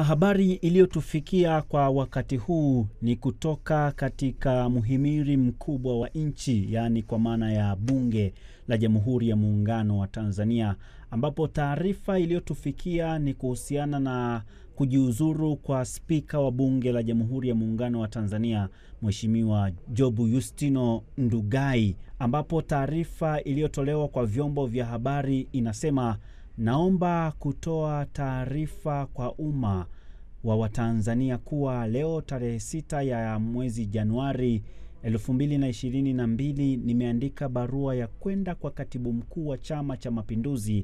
habari iliyotufikia kwa wakati huu ni kutoka katika muhimili mkubwa wa nchi, yaani kwa maana ya Bunge la Jamhuri ya Muungano wa Tanzania, ambapo taarifa iliyotufikia ni kuhusiana na kujiuzuru kwa spika wa Bunge la Jamhuri ya Muungano wa Tanzania, Mheshimiwa Jobu Yustino Ndugai, ambapo taarifa iliyotolewa kwa vyombo vya habari inasema Naomba kutoa taarifa kwa umma wa Watanzania kuwa leo tarehe sita ya mwezi Januari 2022 nimeandika barua ya kwenda kwa katibu mkuu wa Chama cha Mapinduzi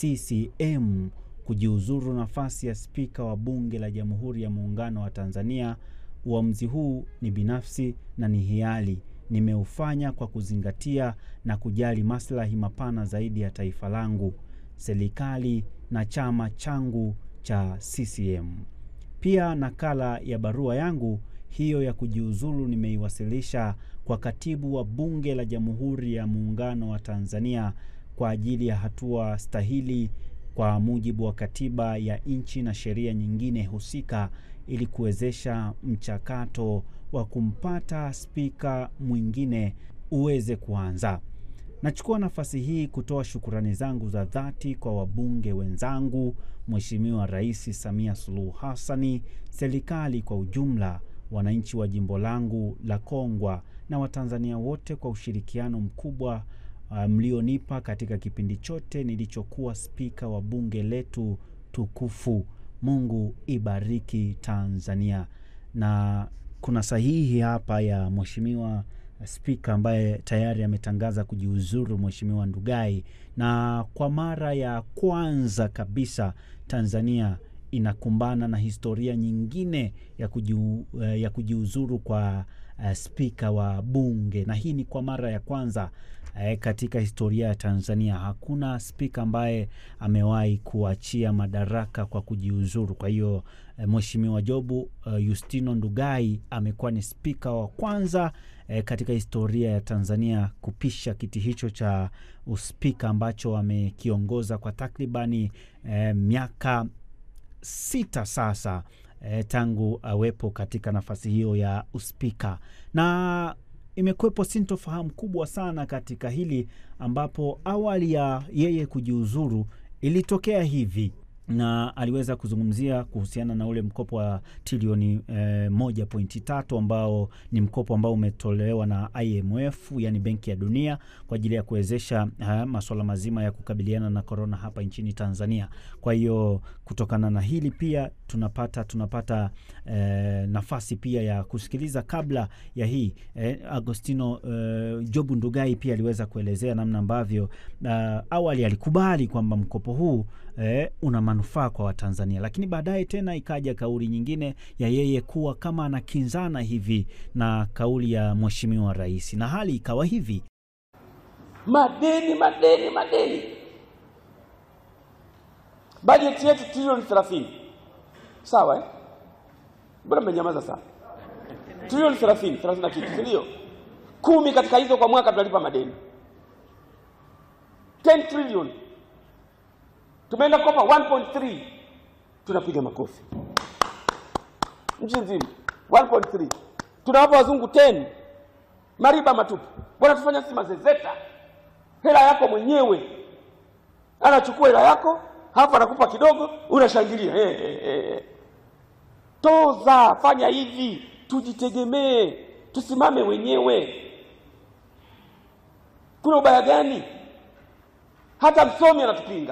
CCM kujiuzuru nafasi ya spika wa Bunge la Jamhuri ya Muungano wa Tanzania. Uamuzi huu ni binafsi na ni hiari. Nimeufanya kwa kuzingatia na kujali maslahi mapana zaidi ya taifa langu serikali na chama changu cha CCM. Pia nakala ya barua yangu hiyo ya kujiuzulu nimeiwasilisha kwa katibu wa Bunge la Jamhuri ya Muungano wa Tanzania kwa ajili ya hatua stahili kwa mujibu wa katiba ya nchi na sheria nyingine husika ili kuwezesha mchakato wa kumpata spika mwingine uweze kuanza. Nachukua nafasi hii kutoa shukurani zangu za dhati kwa wabunge wenzangu, Mheshimiwa Rais Samia Suluhu Hassani, serikali kwa ujumla, wananchi wa jimbo langu la Kongwa na Watanzania wote kwa ushirikiano mkubwa uh, mlionipa katika kipindi chote nilichokuwa spika wa bunge letu tukufu. Mungu ibariki Tanzania. Na kuna sahihi hapa ya Mheshimiwa spika ambaye tayari ametangaza kujiuzuru Mheshimiwa Ndugai, na kwa mara ya kwanza kabisa Tanzania inakumbana na historia nyingine ya, kujiu, ya kujiuzuru kwa uh, spika wa bunge, na hii ni kwa mara ya kwanza uh, katika historia ya Tanzania. Hakuna spika ambaye amewahi kuachia madaraka kwa kujiuzuru. Kwa hiyo uh, Mheshimiwa Jobu uh, Yustino Ndugai amekuwa ni spika wa kwanza E, katika historia ya Tanzania kupisha kiti hicho cha uspika ambacho amekiongoza kwa takribani e, miaka sita sasa e, tangu awepo katika nafasi hiyo ya uspika, na imekuwepo sintofahamu kubwa sana katika hili, ambapo awali ya yeye kujiuzuru ilitokea hivi na aliweza kuzungumzia kuhusiana na ule mkopo wa trilioni eh, moja pointi tatu ambao ni mkopo ambao umetolewa na IMF yani Benki ya Dunia kwa ajili ya kuwezesha masuala mazima ya kukabiliana na korona hapa nchini Tanzania. Kwa hiyo kutokana na hili pia tunapata tunapata eh, nafasi pia ya kusikiliza kabla ya hii eh, Agostino eh, Jobu Ndugai pia aliweza kuelezea namna ambavyo uh, awali alikubali kwamba mkopo huu eh, una manufaa kwa Watanzania, lakini baadaye tena ikaja kauli nyingine ya yeye kuwa kama anakinzana hivi na kauli ya Mheshimiwa Rais, na hali ikawa hivi: madeni madeni madeni, bajeti yetu trilioni thelathini. Sawa eh? Mbona mmenyamaza sana? Trilioni thelathini, thelathini na kitu, si ndio? Kumi katika hizo kwa mwaka tunalipa madeni 10 trilioni tumeenda kopa 1.3 tunapiga makofi nchi nzima 1.3 tunawapa wazungu 10 mariba matupu wanatufanya sisi mazezeta hela yako mwenyewe anachukua hela yako halafu anakupa kidogo unashangilia hey, hey, hey. toza fanya hivi tujitegemee tusimame wenyewe kuna ubaya gani hata msomi anatupinga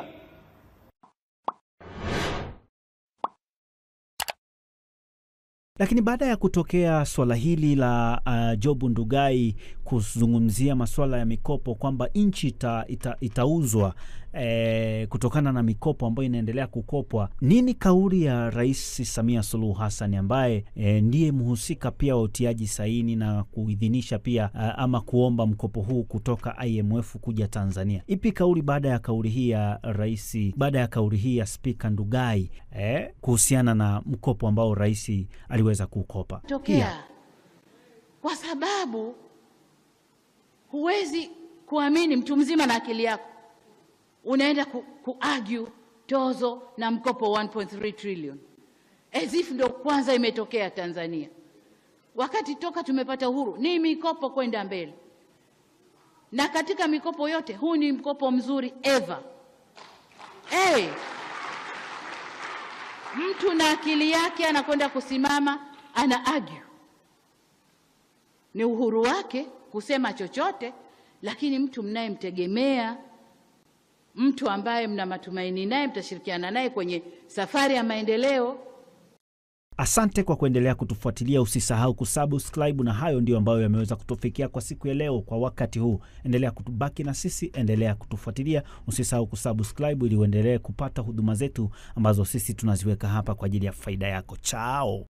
Lakini baada ya kutokea swala hili la uh, Jobu Ndugai kuzungumzia masuala ya mikopo kwamba nchi ita, ita, itauzwa eh, kutokana na mikopo ambayo inaendelea kukopwa, nini kauli ya Rais Samia Suluhu Hassan ambaye eh, ndiye mhusika pia wa utiaji saini na kuidhinisha pia uh, ama kuomba mkopo huu kutoka IMF kuja Tanzania? Ipi kauli baada ya kauli hii ya rais, baada ya kauli hii ya Spika Ndugai eh, kuhusiana na mkopo ambao rais aliweza kukopa tokea kwa sababu huwezi kuamini mtu mzima na akili yako unaenda ku, kuargue tozo na mkopo 1.3 trillion as if ndio kwanza imetokea Tanzania, wakati toka tumepata uhuru ni mikopo kwenda mbele, na katika mikopo yote huu ni mkopo mzuri ever. Hey, mtu na akili yake anakwenda kusimama ana argue, ni uhuru wake kusema chochote, lakini mtu mnayemtegemea, mtu ambaye mna matumaini naye, mtashirikiana naye kwenye safari ya maendeleo. Asante kwa kuendelea kutufuatilia. Usisahau kusubscribe, na hayo ndio ambayo yameweza kutufikia kwa siku ya leo. Kwa wakati huu, endelea kutubaki na sisi, endelea kutufuatilia. Usisahau kusubscribe ili uendelee kupata huduma zetu ambazo sisi tunaziweka hapa kwa ajili ya faida yako. Chao.